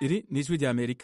iri ni ijwi ry'amerika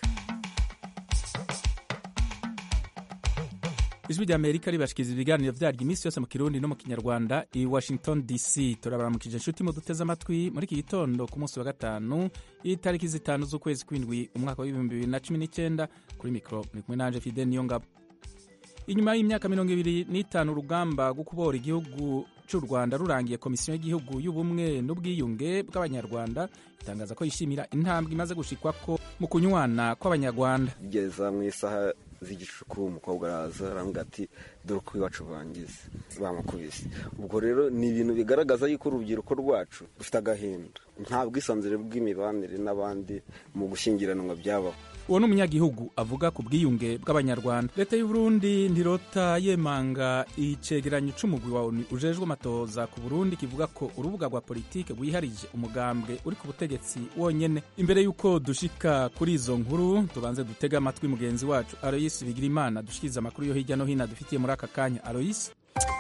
ijwi ry'amerika ribashikiriza ibiganiro vyaryo iminsi yose mu kirundi no mu kinyarwanda i washington dc turabaramukije inshuti mu duteze amatwi muri iki gitondo ku munsi wa gatanu itariki zitanu z'ukwezi kw'indwi umwaka w'ibihumbi bibiri na cumi n'icyenda kuri mikoro muri kumwe nanje fide niyo ngabo inyuma y'imyaka mirongo ibiri n'itanu urugamba rwo kubora igihugu cy'u rwanda rurangiye komisiyo y'igihugu y'ubumwe n'ubwiyunge bw'abanyarwanda itangaza ko yishimira intambwe imaze gushikwako mu kunywana kw'abanyarwanda bigeza mu isaha z'igicuku umukobwa araza aravuga ati dore uko iwacu bangize bamukubise ubwo rero ni ibintu bigaragaza yuko urubyiruko rwacu rufite agahinda nta bwisanzure bw'imibanire n'abandi mu gushyingiranwa byabaho uwo ni umunyagihugu avuga ku bwiyunge bw'abanyarwanda leta y'uburundi ntirota yemanga icegeranyo c'umugwi wa onu ujejwe amatohoza ku burundi kivuga ko urubuga rwa politike rwiharije umugambwe uri ku butegetsi wonyene imbere y'uko dushika kuri izo nkuru tubanze dutege amatwi mugenzi wacu aloyisi bigirimana dushikiriza amakuru yo hirya no hino dufitiye muri aka kanya aloyisi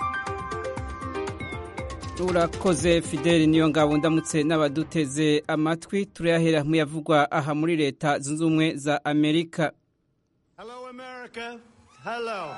urakoze fideli niyo ngabo ndamutse n'abaduteze amatwi turayahera mu yavugwa aha muri leta zunze ubumwe za amerika Hello, America. Hello.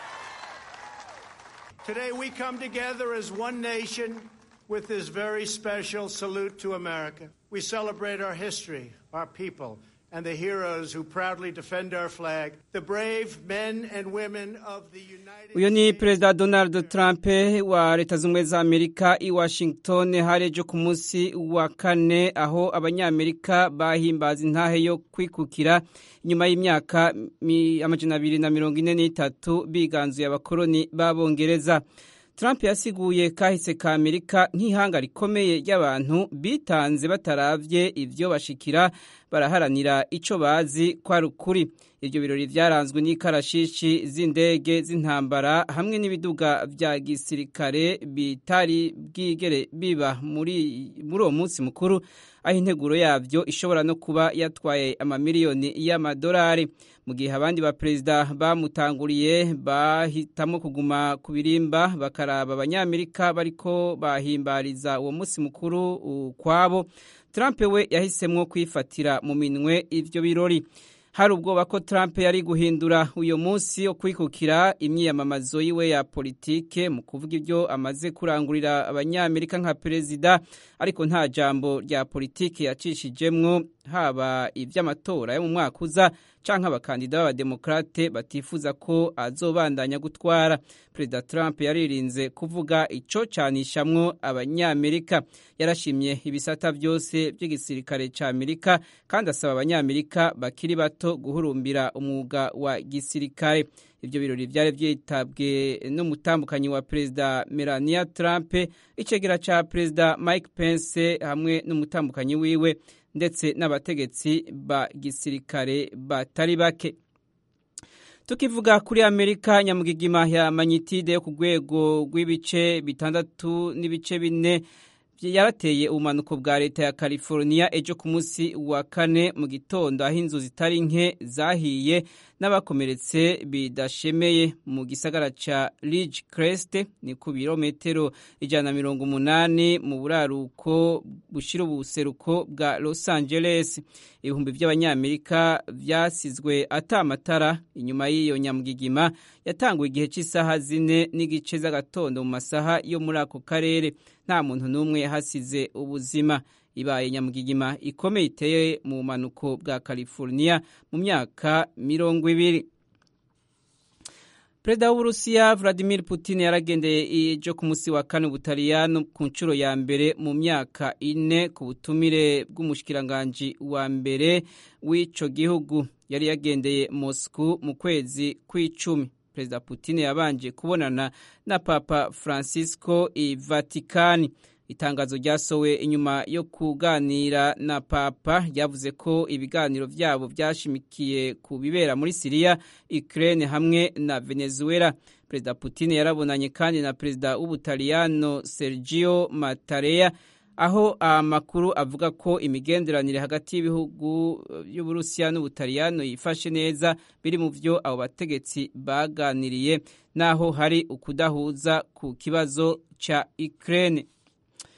Today we come together as one nation with this very special salute to America. We celebrate our history, our people, and the heroes who proudly defend our flag, the brave men and women of the United uyu ni States. perezida donald trump wa leta zunze ubumwe za amerika i washington hari ejo ku munsi wa kane aho abanyamerika bahimbaza intahe yo kwikukira nyuma y'imyaka mi- amajana abiri na mirongo ine n'itatu biganzuye abakoloni b'abongereza trump yasiguye kahise ka amerika nk'ihanga rikomeye ry'abantu bitanze bataravye ivyo bashikira baraharanira ico bazi ko ari ukuri ivyo birori vyaranzwe n'ikarashishi z'indege z'intambara hamwe n'ibiduga vya gisirikare bitari bwigere biba muri muri uwo munsi mukuru aho integuro yavyo ishobora no kuba yatwaye amamiliyoni y'amadolari mu gihe abandi baperezida bamutanguriye bahitamo kuguma ku birimba bakaraba abanyamerika bariko bahimbariza uwo munsi mukuru ukwabo Trump we yahisemwo kwifatira mu minwe ivyo birori hari ubwoba ko Trump yari guhindura uyo munsi wo kwikukira imyiyamamazo yiwe ya politike mu kuvuga ibyo amaze kurangurira abanyamerika nka perezida ariko nta jambo rya politike yacishijemwo haba ivy'amatora yo mu mwaka uza canke abakandida b'abademokrate batifuza ko azobandanya gutwara perezida Trump yaririnze kuvuga ico canishamwo abanyamerika yarashimye ibisata vyose vy'igisirikare ca Amerika kandi asaba abanyamerika bakiri bato guhurumbira umwuga wa gisirikare ivyo birori vyari vyitabwe n'umutambukanyi wa perezida Melania Trump icegera ca perezida Mike Pence hamwe n'umutambukanyi wiwe ndetse n'abategetsi ba gisirikare batari bake tukivuga kuri amerika nyamugigima ya manyitide yo ku rwego rw'ibice bitandatu n'ibice bine yarateye ubumanuko bwa leta ya california ejo ku munsi wa kane mu gitondo aho inzu zitari nke zahiye n'abakomeretse bidashemeye mu gisagara ca ridge crest ni ku birometero ijana na mirongo umunani mu buraruko bushira ubuseruko bwa los angeles ibihumbi by'abanyamerika vyasizwe ata amatara inyuma y'iyo nyamugigima yatanguye igihe cy'isaha zine n'igice z'agatondo mu masaha yo muri ako karere nta muntu n'umwe yahasize ubuzima ibaye nyamugigima ikomeye iteye mu bumanuko bwa california mu myaka mirongo ibiri perezida w'uburusiya vladimir putin yaragendeye ejo ku munsi wa kane ubutaliyano ku nshuro ya mbere mu myaka ine ku butumire bw'umushikiranganji wa mbere w'ico gihugu yari yagendeye moscow mu kwezi kw'icumi perezida putin yabanje kubonana na papa francisco i vatikani itangazo ryasowe inyuma yo kuganira na papa ryavuze ko ibiganiro byabo byashimikiye ku bibera muri siriya ukraine hamwe na venezuela perezida putin yarabonanye kandi na perezida w'ubutaliyano sergio matarea aho amakuru avuga ko imigenderanire hagati y'ibihugu y'uburusiya n'ubutaliyano yifashe neza biri mu byo abo bategetsi baganiriye naho hari ukudahuza ku kibazo cya ukraine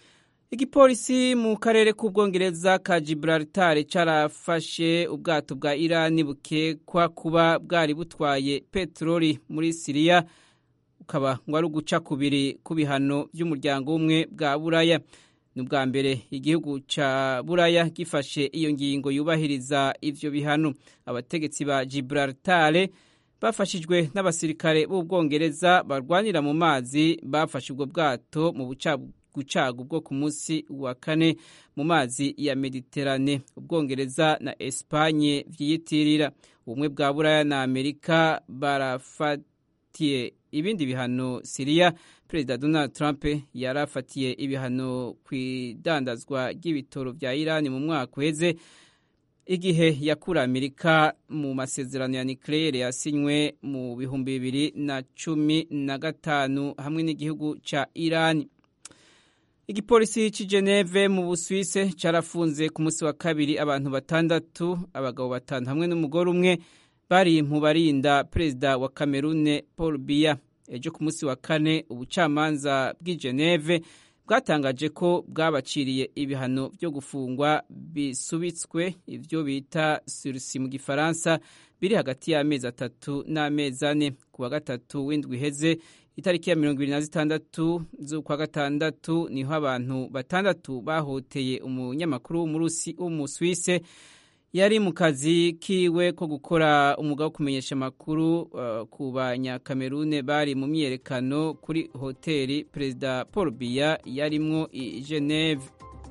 igipolisi mu karere k'ubwongereza ka gibraltar carafashe ubwato bwa irani bukekwa kuba bwari butwaye peteroli muri siriya ukaba ngo ari uguca kubiri ku bihano by'umuryango w'umwe bwa buraya ni ubwa mbere igihugu ca buraya gifashe iyo ngingo yubahiriza ivyo bihano abategetsi ba gibraltar bafashijwe n'abasirikare b'ubwongereza barwanira mu mazi bafashe ubwo bwato mu bucagucagu bwo ku munsi wa kane mu mazi ya mediterane ubwongereza na espanye vyiyitirira ubumwe bwa buraya na amerika barafatiye ibindi bihano siriya perezida donald trump yarafatiye ibihano ku idandazwa ry'ibitoro vya irani mu mwaka uheze igihe yakura amerika mu masezerano ya nucleaire yasinywe mu bihumbi bibiri na cumi na gatanu hamwe n'igihugu ca irani igipolisi c'i geneve mu busuwise carafunze ku munsi wa kabiri abantu batandatu abagabo batanu hamwe n'umugore umwe bari mu barinda perezida wa kamerune paul biya ejo ku munsi wa kane ubucamanza bw'i geneve bwatangaje ko bwabaciriye ibihano byo gufungwa bisubitswe ibyo bita surisi mu gifaransa biri hagati y'amezi atatu n'amezi ane ku wa gatatu w'indwi iheze itariki ya mirongo ibiri na zitandatu z'ukwa gatandatu niho abantu batandatu bahoteye umunyamakuru w'umuswise yari mu kazi kiwe ko gukora umwuga wo kumenyesha amakuru uh, ku banyakamerune bari mu myiyerekano kuri hoteli perezida paul biya yarimwo i geneve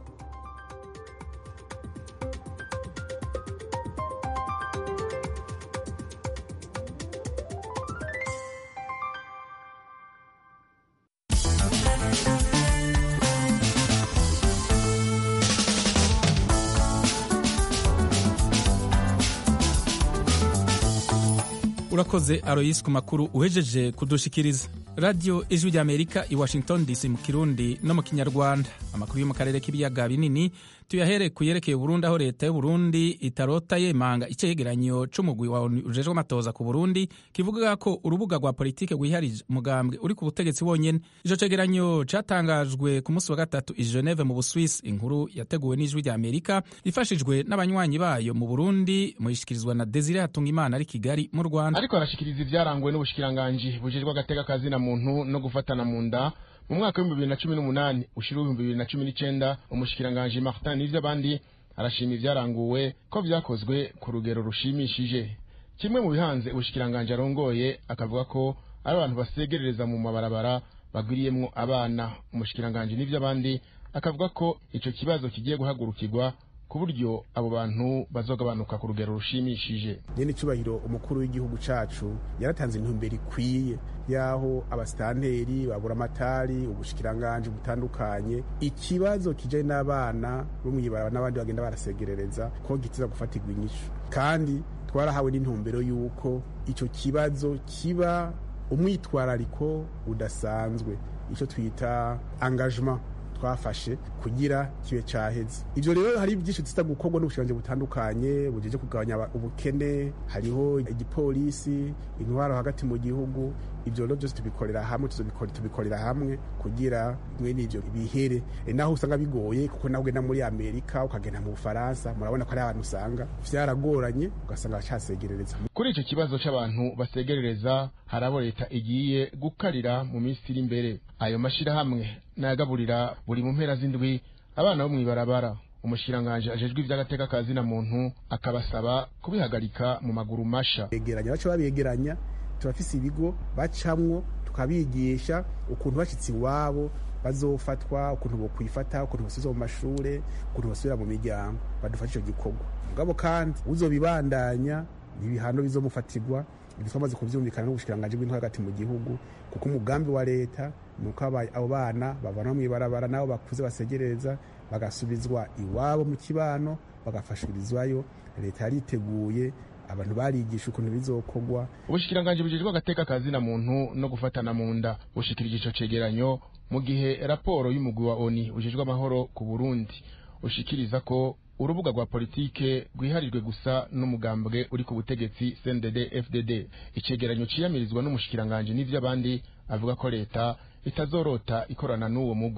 urakoze aroyisi ku makuru uhejeje kudushikiriza radiyo ijwi rya amerika i washington dc mu kirundi no mu kinyarwanda amakuru yo mu karere k'ibiyaga binini tuyahere ku yerekeye burundi aho leta y'uburundi itarota yemanga icegeranyo c'umugwi wa ujejwe amatoza ku burundi kivuga ko urubuga rwa politike rwiharije umugambwe uri ku butegetsi wonyene ico cegeranyo catangajwe ku munsi wa gatatu i geneve mu buswisi inkuru yateguwe n'ijwi rya amerika ifashijwe n'abanywanyi bayo mu burundi muyishikirizwa na desire hatungimana ari kigali mu rwanda ariko arashikiriza ivyarangwe n'ubushikiranganji bujejwe agateka kazina muntu no gufatana mu nda mu mwaka w'ibihumbi bibiri na cumi n'umunani ushira w'ibihumbi bibiri na cumi n'icenda umushikiranganji martin n'ivy'abandi arashima ivyaranguwe ko vyakozwe ku rugero rushimishije kimwe mu bihanze ubushikiranganji arongoye akavuga ko ari abantu basegerereza mu mabarabara bagwiriyemwo abana umushikiranganji n'ivy'abandi akavuga ko ico kibazo kigiye guhagurukirwa ku buryo abo bantu bazogabanuka ku rugero rushimishije nyene icubahiro umukuru w'igihugu cacu yaratanze intumbero ikwiye yaho abasitanteri babura amatari ubushikiranganji butandukanye ikibazo kijanye n'abana bo mw'ibaraba n'abandi bagenda barasegerereza ko gitiza gufatirwa inyishu kandi twarahawe n'intumbero y'uko ico kibazo kiba umwitwarariko udasanzwe ico twita engagement twafashe kugira kibe caheze ivyo rero hari byinshi tuza gukorwa n'ubushiranje butandukanye bujeje kugabanya ubukene hariho igipolisi intwaro hagati mu gihugu ivyo rero byose tubikorera hamwe tubikorera hamwe kugira mwene ivyo bihere e naho usanga bigoye kuko nawe ugenda muri amerika ukagenda mu bufaransa murabona ko ari abantu usanga vyaragoranye ugasanga bacasegerereza kuri ico kibazo c'abantu basegerereza hari abo leta igiye gukarira mu minsi iri imbere ayo mashirahamwe nayagaburira buri mu mpera z'indwi abana bo mw'ibarabara umushikiranganji ajejwe ivy'agateka ka zina muntu akabasaba kubihagarika mu maguru masha begeranya baca babegeranya turafise ibigo bacamwo tukabigisha ukuntu bashitse iwabo bazofatwa ukuntu bokwifata ukuntu basubizwa mu mashure ukuntu basubira mu miryango badufasha ico gikorwa mugabo kandi uzobibandanya ibihano bizomufatirwa ibyo twamaze kuvyumvikana n'ubushikiranganji bw'intwaro hagati mu gihugu kuko umugambi wa leta nuko abo bana bavanwa mw'ibarabara nabo bakuze basegereza bagasubizwa iwabo mu kibano bagafashirizwayo leta yariteguye abantu barigisha ukuntu bizokorwa ubushikiranganji bujejwe agateka kazina muntu no gufatana mu nda bushikirije ico cegeranyo mu gihe raporo y'umugwi wa oni ujejwe amahoro ku burundi ushikiriza ko urubuga rwa politike rwiharijwe gusa n'umugambwe uri ku butegetsi CNDD FDD icegeranyo ciyamirizwa n'umushikiranganji n'ivy'abandi avuga ko leta itazorota ikorana n'uwo mugwi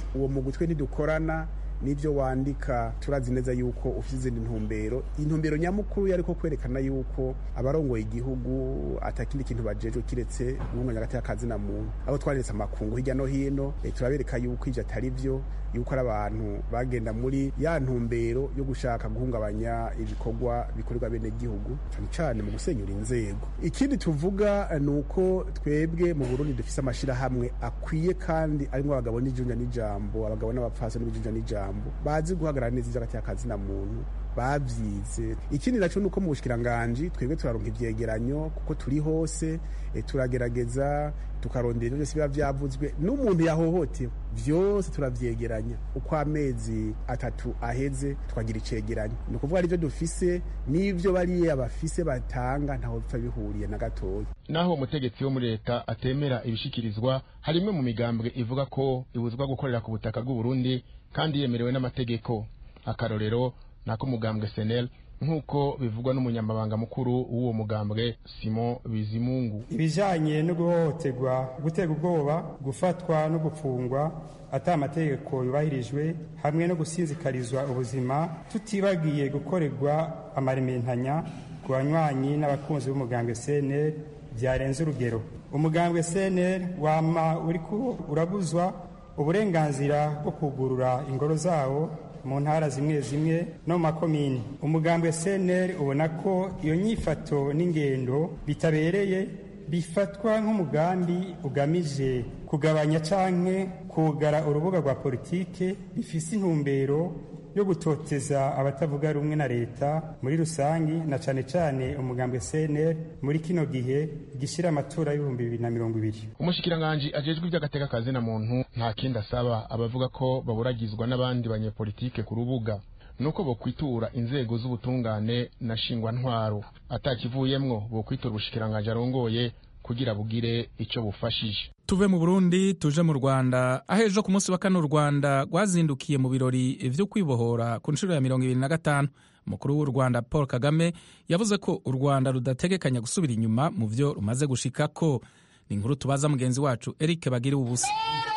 uwo mugwi twe ntidukorana n'ibyo wandika turazi neza yuko ufite izindi ntumbero intumbero nyamukuru yari ko kwerekana yuko abarongoye igihugu atakindi kintu bajejwe kiretse guhunganya hagati y'akazina muntu abo twaretse amakungu hirya no hino eh, turabereka yuko ivyo atari vyo yuko ari abantu bagenda muri ya ntumbero yo gushaka guhungabanya ibikorwa bikorerwa bene gihugu cyane cyane mu gusenyura inzego ikindi tuvuga eh, ni uko twebwe mu burundi dufise amashirahamwe akwiye kandi arimwo abagabo n'ijunja n'ijambo abagabo n'abapfasi n'ibijunja n'ijambo bazi guhagarara neza ivyo hagati y'akazina muntu bavyize ikindi naco nuko mu bushikiranganji twebwe turaronka ivyegeranyo kuko turi hose e, turagerageza tukarondera ivyo byose biba vyavuzwe n'umuntu yahohotewe vyose turavyegeranya uko amezi atatu aheze twagira icegeranyo ni ukuvuga arivyo dufise n'ivyo bariya bafise batanga ntaho bipfa bihuriye na gatoya naho umutegetsi wo muri leta atemera ibishikirizwa hari imwe mu migambwe ivuga ko ibuzwa gukorera ku butaka bw'u Burundi kandi yemerewe n'amategeko akarorero nako mugambwe senel nk'uko bivugwa n'umunyamabanga mukuru w'uwo mugambwe simon bizimungu ibijanye no guhohoterwa gutega ubwoba gufatwa no gufungwa ata amategeko yubahirijwe hamwe no gusinzikarizwa ubuzima tutibagiye gukorerwa amarementanya ku banywanyi n'abakunzi b'umugambwe cnl byarenze urugero umugambwe cnl wama uriko urabuzwa uburenganzira bwo kugurura ingoro zawo mu ntara zimwe zimwe no mu makomini umugambwe cnl ubona ko iyo nyifato n'ingendo bitabereye bifatwa nk'umugambi ugamije kugabanya canke kugara urubuga rwa politike bifise intumbero yo gutoteza abatavuga rumwe na leta muri rusangi na cane cane umugambwe cnl muri kino gihe gishira amatora y'ibihumbi bibiri na mirongo ibiri umushikiranganji ajejwe ivy'agateka kazina muntu nta kindi asaba abavuga ko baburagizwa n'abandi banyepolitike ku rubuga nuko bokwitura inzego z'ubutungane na shingwantwaro atakivuyemwo bokwitura ubushikiranganji arongoye kugira bugire ico bufashije tuve mu burundi tuje mu rwanda aho ejo ku munsi wa kane u rwanda rwazindukiye mu birori vyo kwibohora ku nshuro ya mirongo ibiri na gatanu umukuru w'u rwanda paul kagame yavuze ko u rwanda rudategekanya gusubira inyuma mu vyo rumaze gushikako ni inkuru tubaza mugenzi wacu eric bagire ubusa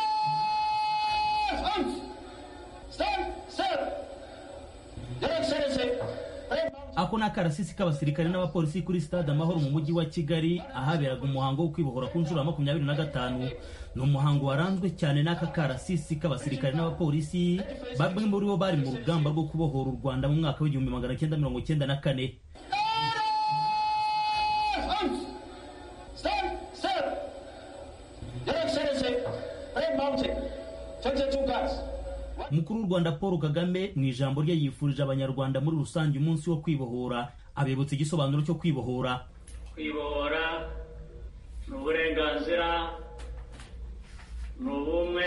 ako ni akarasisi k'abasirikare n'abapolisi kuri stade amahoro mu mujyi wa kigali ahaberaga umuhango wo kwibohora ku nshuro ya makumyabiri na gatanu ni umuhango waranzwe cyane n'aka karasisi k'abasirikare n'abapolisi bamwe muri bo bari mu rugamba rwo kubohora u rwanda mu mwaka w'igihumbi magana cyenda mirongo cyenda na kane umukuru w'u rwanda paul kagame mu ijambo rye yifurije abanyarwanda muri rusange umunsi wo kwibohora abibutsa igisobanuro cyo kwibohora kwibohora ni uburenganzira ni ubumwe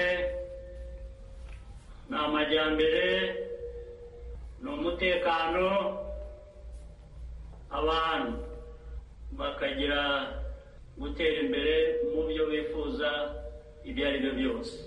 ni amajyambere ni umutekano abantu bakagira gutera imbere mu byo bifuza ibyo ari byo byose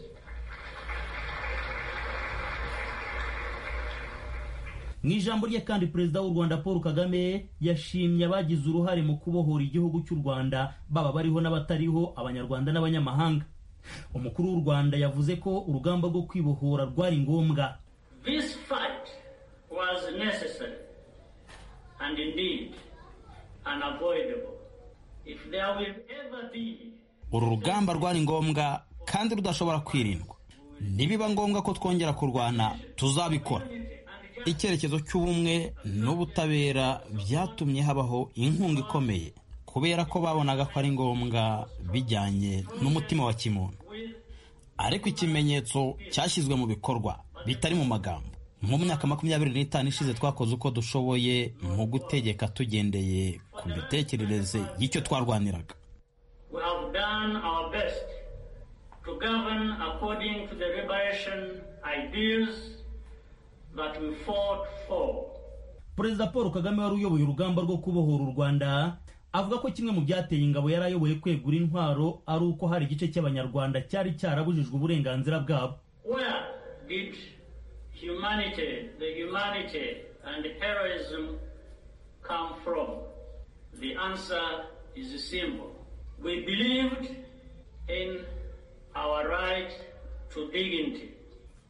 mu ijambo rye kandi perezida w'u rwanda paul kagame yashimye abagize uruhare mu kubohora igihugu cy'u rwanda baba bariho n'abatariho abanyarwanda n'abanyamahanga umukuru w'u rwanda yavuze ko urugamba rwo kwibohora rwari ngombwa This fight was necessary and indeed unavoidable. If there will ever be uru rugamba rwari ngombwa kandi rudashobora kwirindwa nibiba ngombwa ko twongera kurwana tuzabikora icyerekezo cy'ubumwe n'ubutabera byatumye habaho inkunga ikomeye kubera ko babonaga ko ari ngombwa bijyanye n'umutima wa kimuntu ariko ikimenyetso cyashyizwe mu bikorwa bitari mu magambo mu myaka makumyabiri n'itanu ishize twakoze uko dushoboye mu gutegeka tugendeye ku mitekerereze y'icyo twarwaniraga we have done our best to govern according to the liberation ideals that we fought for. perezida paul kagame wari uyoboye urugamba rwo kubohora u rwanda avuga ko kimwe mu byateye ingabo yari ayoboye kwegura intwaro ari uko hari igice cy'abanyarwanda cyari cyarabujijwe uburenganzira bwabo Where did humanity, the humanity and heroism come from? The answer is simple. We believed in our right to dignity.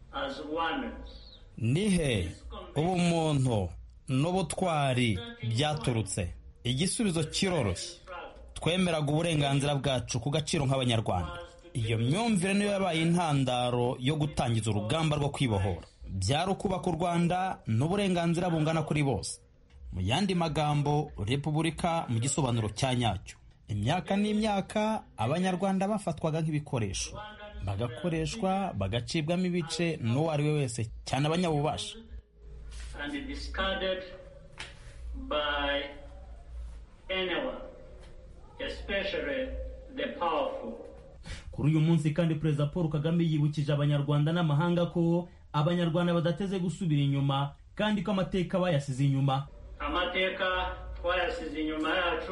as ones. nihe ubumuntu n'ubutwari byaturutse igisubizo kiroroshye twemeraga uburenganzira bwacu ku gaciro nk'abanyarwanda iyo myumvire niyo yabaye intandaro yo gutangiza urugamba rwo kwibohora byari ukubaka u rwanda n'uburenganzira bungana kuri bose mu yandi magambo repubulika mu gisobanuro cya nyacyo imyaka n'imyaka abanyarwanda bafatwaga nk'ibikoresho bagakoreshwa bagacibwamo ibice n'uwo ari we wese cyane abanyabubasha and discarded by anyone, especially the powerful. kuri uyu munsi kandi perezida paul kagame yibukije abanyarwanda n'amahanga ko abanyarwanda badateze gusubira inyuma kandi ko amateka bayasize inyuma amateka twayasize inyuma yacu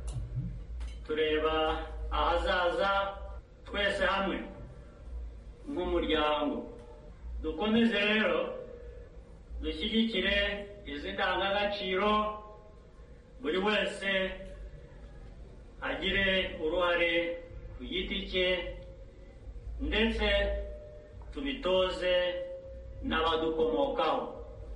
tureba ahazaza twese hamwe nk'umuryango dukomeze rero dushyigikire izi ndangagaciro buri wese agire uruhare ku giti cye ndetse tubitoze n'abadukomokaho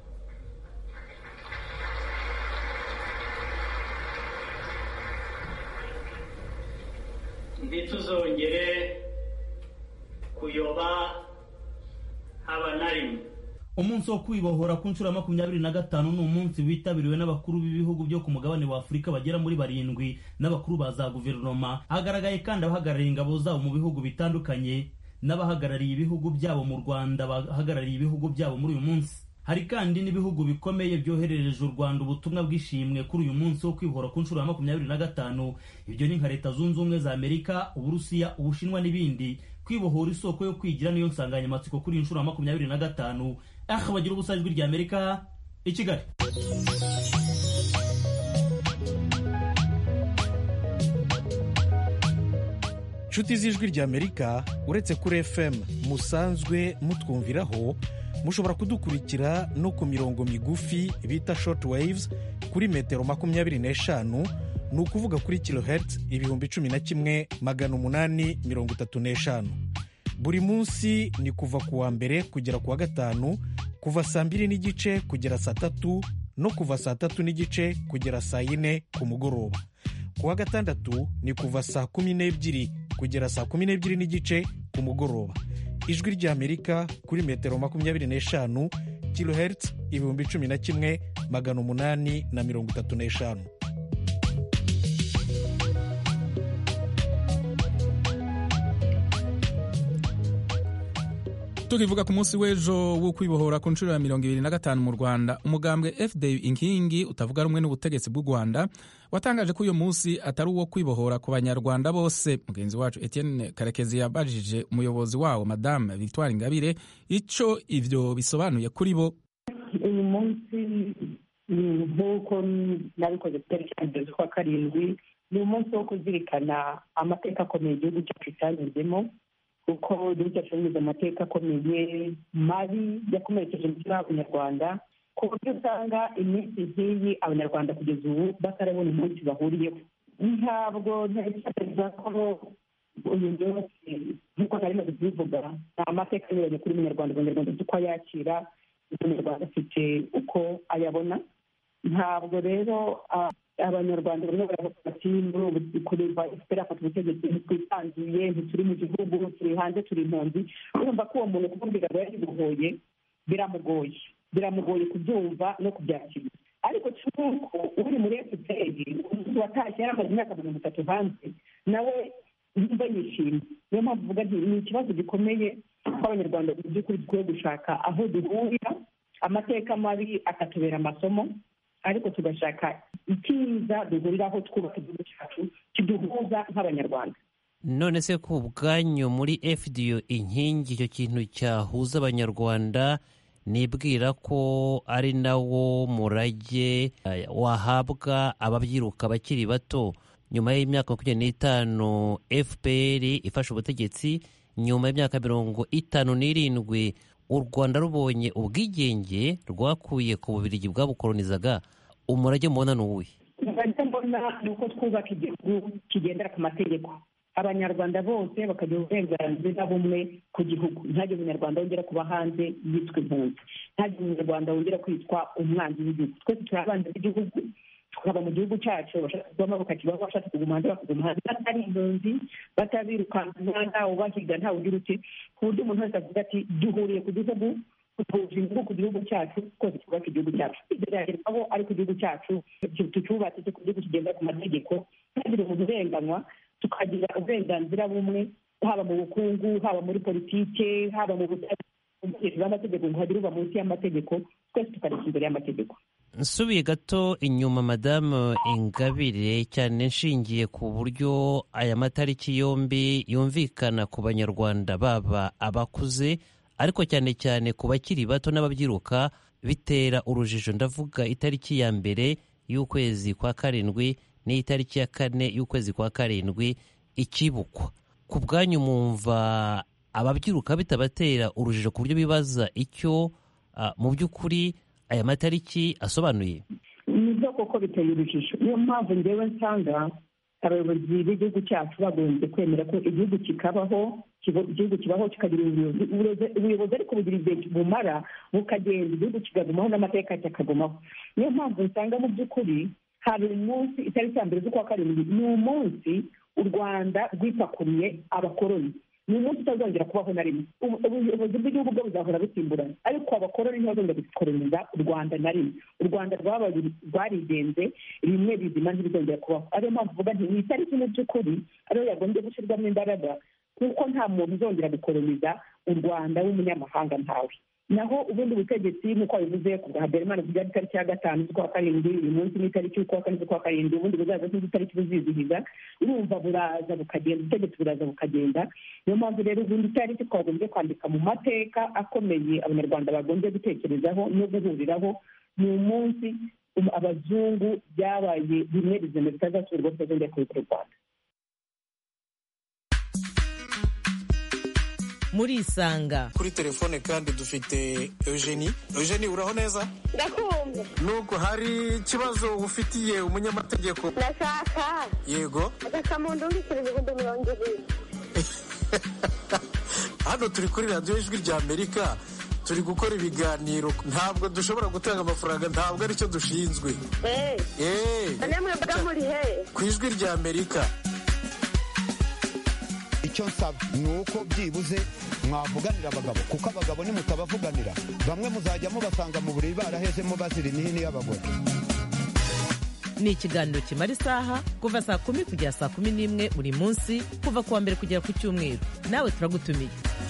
ntituzongere kuyoba haba na rimwe umunsi wo kwibohora ku nshuro ya makumyabiri na gatanu ni umunsi witabiriwe n'abakuru b'ibihugu byo ku mugabane wa afurika bagera muri barindwi n'abakuru ba za guverinoma hagaragaye kandi abahagarariye ingabo zabo mu bihugu bitandukanye n'abahagarariye ibihugu byabo mu rwanda bahagarariye ibihugu byabo muri uyu munsi hari kandi n'ibihugu bikomeye byoherereje u rwanda ubutumwa bw'ishimwe kuri uyu munsi wo kwibohora ku nshuro ya makumyabiri na gatanu ibyo ni nka leta zunze ubumwe za amerika uburusiya ubushinwa n'ibindi kwibohora isoko yo kwigira niyo nsanganyamatsiko kuri iyi nshuro ya makumyabiri na gatanu aha bagira ubusa ijwi rya amerika i kigali nshuti z'ijwi rya amerika uretse kuri fm musanzwe mutwumviraho mushobora kudukurikira no ku mirongo migufi bita short waves kuri metero makumyabiri n'eshanu ni ukuvuga kuri kilohertz ibihumbi cumi na kimwe magana umunani mirongo itatu n'eshanu buri munsi ni kuva ku wa mbere kugera ku wa gatanu kuva saa mbiri n'igice kugera saa tatu no kuva saa tatu n'igice kugera saa yine ku mugoroba ku wa gatandatu ni kuva saa kumi n'ebyiri kugera saa kumi n'ebyiri n'igice ku mugoroba ijwi ry'amerika kuri metero makumyabiri n'eshanu kilohertz ibihumbi cumi na kimwe magana umunani na mirongo itatu n'eshanu tukivuga ku munsi w'ejo wo kwibohora ku nshuro ya mirongo ibiri na gatanu mu rwanda umugambwe fda inkingi utavuga rumwe n'ubutegetsi bw'u rwanda watangaje ko uyu munsi atari uwo kwibohora ku banyarwanda bose mugenzi wacu etienne karekezi yabajije umuyobozi wawo madame victoire ingabire icyo ibyo bisobanuye kuri bo uyu munsi nk'uko nabikoze ku itariki ya mbere z'ukwa karindwi ni umunsi wo kuzirikana amateka akomeye igihugu cyacu cyanyuzemo kuko igihugu cyacu cyanyuze amateka akomeye mabi yakomerekeje umutima w'abanyarwanda ku buryo usanga iminsi nk'iyi abanyarwanda kugeza ubu batarabona umunsi bahuriyeho ntabwo ntekereza ko uyu munsi nk'uko nari maze kubivuga ni amateka anyuranye kuri munyarwanda abanyarwanda uko ayakira umunyarwanda afite uko ayabona ntabwo rero abanyarwanda barimo baravuga bati muri ubu kureba efuperi afata ubutegetsi ntitwisanzuye ntituri mu gihugu turi hanze turi impunzi urumva ko uwo muntu kumubwira ngo yabibohoye biramugoye biramugoye kubyumva no kubyakira ariko cy'uko uri muri efuperi umuntu watashye yari amaze imyaka mirongo itatu hanze nawe yumva yishimye niyo mpamvu uvuga nti ni ikibazo gikomeye ko abanyarwanda mu by'ukuri dukwiye gushaka aho duhurira amateka mabi akatubera amasomo ariko tugashaka icyiza duhuriraho twubaka igihugu cyacu kiduhuza nk'abanyarwanda none se ku bwanyu muri fdo inkingi icyo kintu cyahuza abanyarwanda nibwira ko ari nawo murage wahabwa ababyiruka bakiri bato nyuma y'imyaka makumyabiri n'itanu fpr ifashe ubutegetsi nyuma y'imyaka mirongo itanu n'irindwi u rwanda rubonye ubwigenge rwakuye ku bubirigi bwabukoronizaga umurage mubona ni uwuhe umurage mbona ni uko twubaka igihugu kigendera ku mategeko abanyarwanda bose bakagira uburenganzira bumwe ku gihugu ntihagire umunyarwanda wongera kuba hanze yitwa impunzi ntihagire umunyarwanda wongera kwitwa umwanzi w'igihugu twese turi abanzi b'igihugu tukaba mu gihugu cyacu abashaka kuvamo bakakibaho abashaka kuguma hanze bakaguma hanze batari impunzi batabirukanka ntawe ubahiga ntawe ugira uti ku buryo umuntu wese avuga ati duhuriye ku gihugu duhuje inyungu ku gihugu cyacu twese twubake igihugu cyacu ibyo byagerwaho ari ku gihugu cyacu tucyubatse ku gihugu kigenda ku mategeko ntihagire umuntu urenganywa tukagira uburenganzira bumwe haba mu bukungu haba muri politike haba mu butabera bw'amategeko ngo hagire uba munsi y'amategeko twese tukareka imbere y'amategeko nsubiye gato inyuma madamu ingabire cyane nshingiye ku buryo aya matariki yombi yumvikana ku banyarwanda baba abakuze ariko cyane cyane ku bakiri bato n'ababyiruka bitera urujijo ndavuga itariki ya mbere y'ukwezi kwa karindwi n'itariki ya kane y'ukwezi kwa karindwi ikibukwa ku bwanyu mwumva ababyiruka bitabatera urujijo ku buryo bibaza icyo mu by'ukuri aya matariki asobanuye nibyo koko biteye urujijo niyo mpamvu ngewe nsanga abayobozi b'igihugu cyacu bagombye kwemera ko igihugu kikabaho igihugu kibaho kikagira ubuyobozi ubuyobozi ariko bugira igihe bumara bukagenda igihugu kigagumaho n'amateka kikagumaho niyo mpamvu nsanga mu by'ukuri hari umunsi itariki ya mbere z'ukwa karindwi ni umunsi u rwanda rwipakuriye abakoroni ni umunsi utazongera kubaho na rimwe ubuyobozi bw'igihugu bwo buzahora busimburana ariko abakoroni ntibazongera gukoroniza u rwanda na rimwe u rwanda rwarigenze rimwe bizima ntibizongera kubaho ariyo mpamvu uvuga nti ni itariki mu by'ukuri ariyo yagombye gushyirwamo imbaraga kuko nta muntu uzongera gukoroniza u rwanda w'umunyamahanga ntawe naho ubundi butegetsi nk'uko bivuze ku bwa haberimana kujya itariki ya gatanu z'ukwa karindwi uyu munsi ni itariki y'ukwa kane z'ukwa karindwi ubundi buzaza nk'izi itariki buzizihiza urumva buraza bukagenda ubutegetsi buraza bukagenda niyo mpamvu rero ubundi itariki twagombye kwandika mu mateka akomeye abanyarwanda bagombye gutekerezaho no guhuriraho ni umunsi abazungu byabaye bimwe bizima bitazasubirwa bitazongera kubikora u rwanda murisanga kuri telefone kandi dufite eugenie eugenie uraho neza ndakumva nuko hari ikibazo ufitiye umunyamategeko ndashaka yego agasamundu w'ibiceri ibihumbi mirongo ibiri hano turi kuri radiyo ijwi rya amerika turi gukora ibiganiro ntabwo dushobora gutanga amafaranga ntabwo aricyo dushinzwe eee namwe mbaga muri he ku ijwi rya amerika icyo nsaba ni uko byibuze mwavuganira abagabo kuko abagabo nimutabavuganira bamwe muzajya mubasanga mu buriri barahezemo bazira imihini y'abagore ni ikiganiro kimara isaha kuva saa kumi kugera saa kumi n'imwe buri munsi kuva ku wa mbere kugera ku cyumweru nawe turagutumiye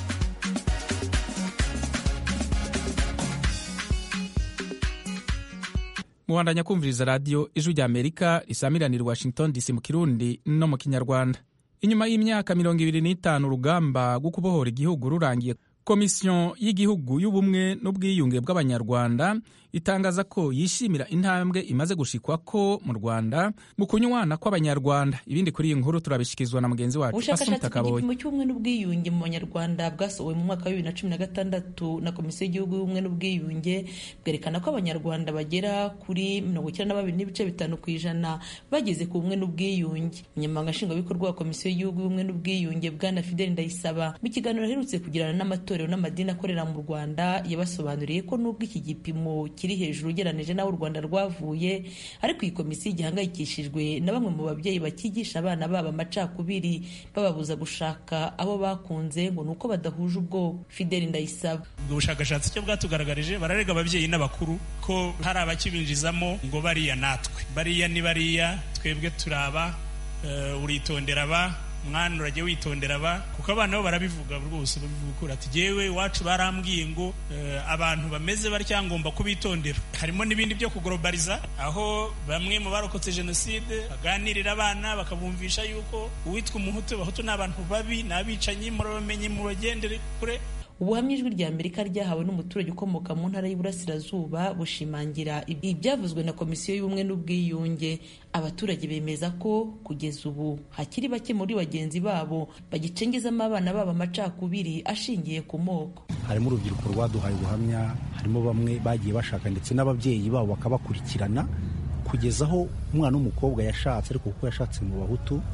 mubandanya kumviriza radiyo ijwi rya amerika risamiranira washington dc mu kirundi no mu kinyarwanda inyuma y'imyaka mirongo ibiri n'itanu urugamba rwo kubohora igihugu rurangiye komisiyo y'igihugu y'ubumwe n'ubwiyunge bw'abanyarwanda itangaza ko yishimira intambwe imaze gushikwa ko mu rwanda mu kunywana kw'abanyarwanda ibindi kuri iyi nkuru turabishyikirizwa na mugenzi wacu ubushakashatsi ku gipimo cy'ubumwe n'ubwiyunge mu banyarwanda bwasohowe mu mwaka wa bibiri na cumi na gatandatu na komisiyo y'igihugu y'ubumwe n'ubwiyunge bwerekana ko abanyarwanda bagera kuri mirongo icyenda na babiri n'ibice bitanu ku ijana bageze ku bumwe n'ubwiyunge umunyamabanga nshingwabikorwa wa komisiyo y'igihugu y'ubumwe n'ubwiyunge bwana fideli ndayisaba mu kiganiro aherutse kugirana n'amatorero n'amadini akorera mu rwanda yabasobanuriye ko n'ubwo iki gipimo kiri hejuru ugereranije n'aho u rwanda rwavuye ariko iyi komisiyo igihangayikishijwe na bamwe mu babyeyi bakigisha abana babo amacakubiri bababuza gushaka abo bakunze ngo ni uko badahuje ubwoko fideli ndayisaba ubwo bushakashatsi icyo bwatugaragarije bararega ababyeyi n'abakuru ko hari abakibinjizamo ngo bariya natwe bariya ni bariya twebwe turaba uritondera aba mwana urajya witondera aba kuko abana bo barabivuga rwose babivuga ukuri ati yewe iwacu barambwiye ngo abantu bameze batya ngomba kubitondera harimo n'ibindi byo kugorobariza aho bamwe mu barokotse jenoside baganirira abana bakabumvisha yuko uwitwa umuhutu abahutu ni abantu babi ni abicanyi murabamenye mubagendere kure ubuhamya ijwi rya amerika ryahawe n'umuturage ukomoka mu ntara y'uburasirazuba bushimangira ibyavuzwe na komisiyo y'ubumwe n'ubwiyunge abaturage bemeza ko kugeza ubu hakiri bake muri bagenzi babo bagicengezamo abana babo amacakubiri ashingiye ku moko harimo urubyiruko rwaduhaye ubuhamya harimo bamwe bagiye bashaka ndetse n'ababyeyi babo bakabakurikirana kugeza aho umwana w'umukobwa yashatse ariko kuko yashatse mu bahutu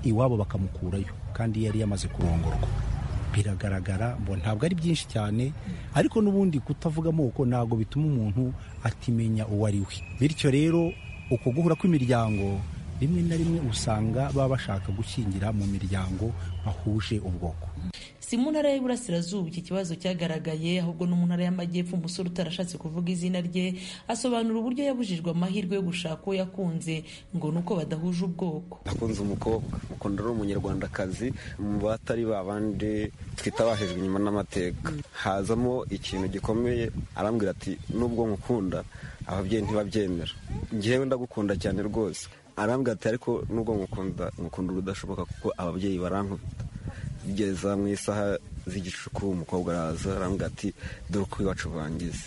iwabo bakamukurayo kandi yari yamaze kurongorwa biragaragara ngo ntabwo ari byinshi cyane ariko n'ubundi kutavuga amoko ntabwo bituma umuntu atimenya uwo ari we bityo rero uko guhura kw'imiryango rimwe na rimwe usanga baba bashaka gushyingira mu miryango bahuje ubwoko si mu ntara y'Iburasirazuba iki kibazo cyagaragaye ahubwo no mu ntara y'Amajyepfo umusore utarashatse kuvuga izina rye asobanura uburyo yabujijwe amahirwe yo gushaka uwo yakunze ngo ni uko badahuje ubwoko nakunze umukobwa mukunda ari umunyarwandakazi mu batari ba bandi twita bahejwe inyuma n'amateka hazamo ikintu gikomeye arambwira ati nubwo nkukunda ababyeyi ntibabyemera ngewe ndagukunda cyane rwose arambwira ati ariko nubwo nkukunda nkukunda urudashoboka kuko ababyeyi barankubita bigeza mu isaha z'igicuku umukobwa araza arambwira ati dore uko iwacu bangize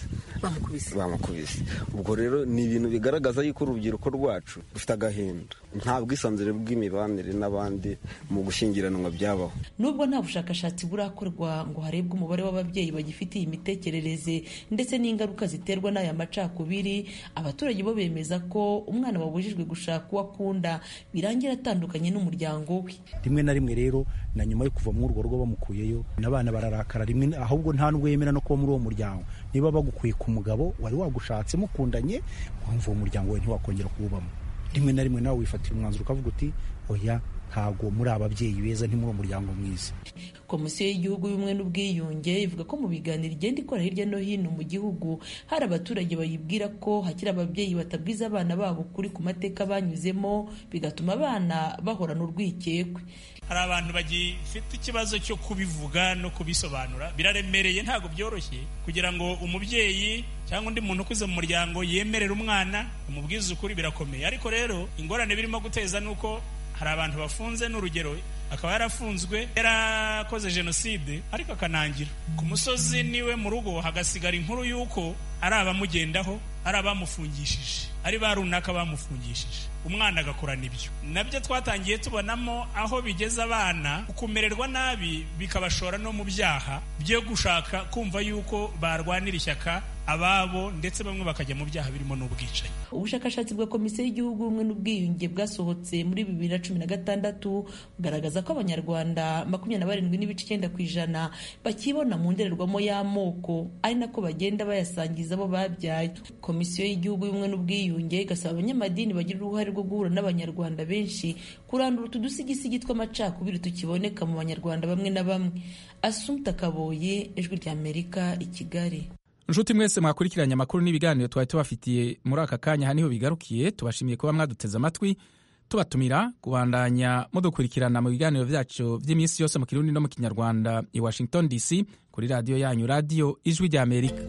bamukubise ubwo rero ni ibintu bigaragaza yuko urubyiruko rwacu rufite agahinda nta bwisanzure bw'imibanire n'abandi mu gushyingiranwa byabaho nubwo nta bushakashatsi burakorwa ngo harebwe umubare w'ababyeyi bagifite iyi mitekerereze ndetse n'ingaruka ziterwa n'aya macakubiri abaturage bo bemeza ko umwana wabujijwe gushaka uwo akunda birangira atandukanye n'umuryango we rimwe na rimwe rero na nyuma yo kuva muri urwo rugo bamukuyeyo n'abana bararakara rimwe ahubwo nta nubwo yemera no kuba muri uwo muryango niba bagukuye ku mugabo wari wagushatse mukundanye wumva uwo muryango we ntiwakongera kuwubamo rimwe na rimwe nawe wifatira umwanzuro ukavuga uti oya ntabwo muri ababyeyi beza nti muri uwo muryango mwiza komisiyo y'igihugu y'ubumwe n'ubwiyunge ivuga ko mu biganiro igenda ikora hirya no hino mu gihugu hari abaturage bayibwira ko hakiri ababyeyi batabwiza abana babo ukuri ku mateka banyuzemo bigatuma abana bahorana urwikekwe hari abantu bagifite ikibazo cyo kubivuga no kubisobanura biraremereye ntabwo byoroshye kugira ngo umubyeyi cyangwa undi muntu ukuze mu muryango yemerera umwana umubwiza ukuri birakomeye ariko rero ingorane birimo guteza ni uko hari abantu bafunze n'urugero akaba yarafunzwe yarakoze jenoside ariko akanangira ku musozi niwe mu rugo hagasigara inkuru y'uko ari abamugendaho ari abamufungishije ari ba runaka bamufungishije umwana agakorana ibyo nabyo twatangiye tubonamo aho bigeze abana kumererwa nabi bikabashora no mu byaha byo gushaka kumva yuko barwanira ishyaka ababo ndetse bamwe bakajya mu byaha birimo n'ubwicanyi ubushakashatsi bwa komisiyo y'igihugu ubumwe n'ubwiyunge bwasohotse muri bibiri na cumi na gatandatu bugaragaza ko abanyarwanda makumyabiri na barindwi n'ibice icyenda ku ijana bakibona mu ndorerwamo y'amoko ari nako bagenda bayasangiza abo babyaye komisiyo y'igihugu y'ubumwe n'ubwiyunge igasaba abanyamadini bagira uruhare rwo guhura n'abanyarwanda benshi kurandura utu dusigisigi tw'amacakubiri tukiboneka mu banyarwanda bamwe na bamwe asumta kaboye ijwi ry'amerika i kigali inshuti mwese mwakurikiranye amakuru n'ibiganiro twari tubafitiye muri aka kanya aha niho bigarukiye tubashimiye kuba mwaduteze amatwi tubatumira kubandanya mudukurikirana mu biganiro byacu by'iminsi yose mu kirundi no mu kinyarwanda i washington dc kuri radiyo yanyu radiyo ijwi ry'amerika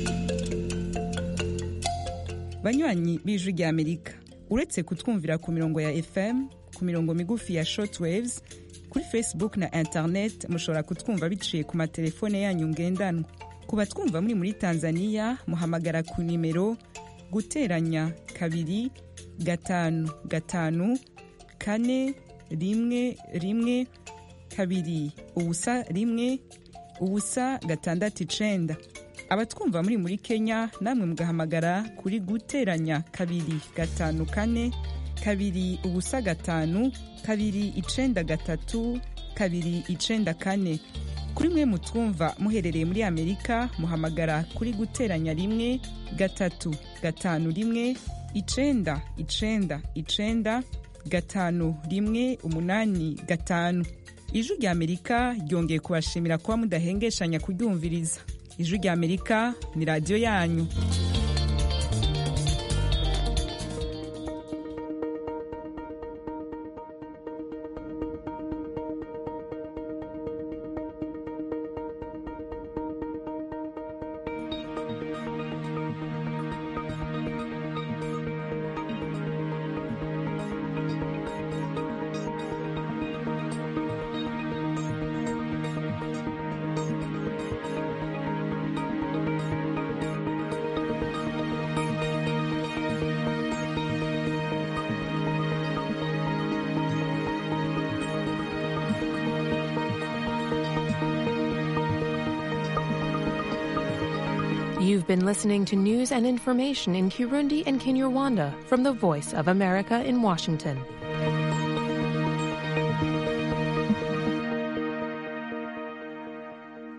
banywanyi b'ijwi ry'amerika uretse kutwumvira ku mirongo ya fm ku mirongo migufi ya shortwaves kuri facebook na internet mushobora kutwumva biciye ku matelefone yanyu ngendanwa ku batwumva muri muri tanzania muhamagara ku nimero guteranya kabiri gatanu gatanu kane rimwe rimwe kabiri ubusa rimwe ubusa gatandatu icenda abatwumva muri muri kenya namwe mugahamagara kuri guteranya kabiri gatanu kane kabiri ubusa gatanu kabiri icenda gatatu kabiri icenda kane kuri mwe mutwumva muherereye muri amerika muhamagara kuri guteranya rimwe gatatu gatanu rimwe icenda icenda icenda gatanu rimwe umunani gatanu ijwi rya amerika ryongeye kubashimira kuba mudahengeshanya kuryumviriza ijwi rya amerika ni radiyo yanyu You've been listening to news and information in Kirundi and Kinyarwanda from the Voice of America in Washington.